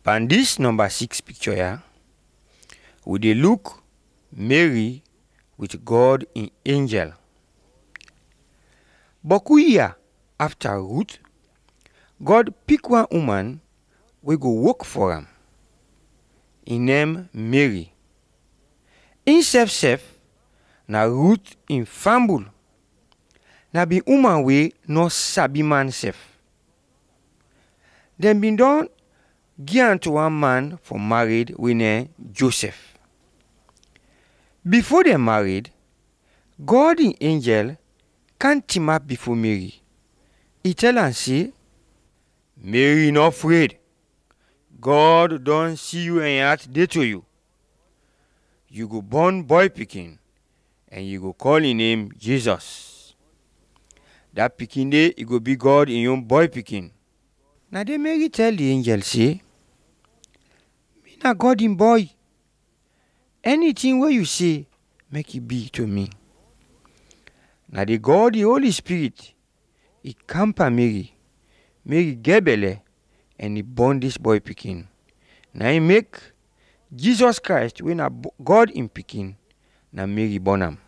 pan dis number 6 picture here we dey look Mary with God in angel boku year after Ruth God pick one woman wey go work for am e name Mary im sef sef na Ruth im fambul na be woman wey no sabi man sef dem bin don give am to one man for marriage wey name Joseph before dem married God im angel come team up before Mary e tell am say Mary no afraid God don see you and im heart dey to you you go born boy pikin and you go call im name Jesus dat pikin dey e go be God im own boy pikin na dey Mary tell the angel say me na God im boy anything wey you say make e be to me na dey God the Holy Spirit e camper Mary Mary get belle and e born dis boy pikin na im make Jesus Christ wey na God im pikin na Mary born am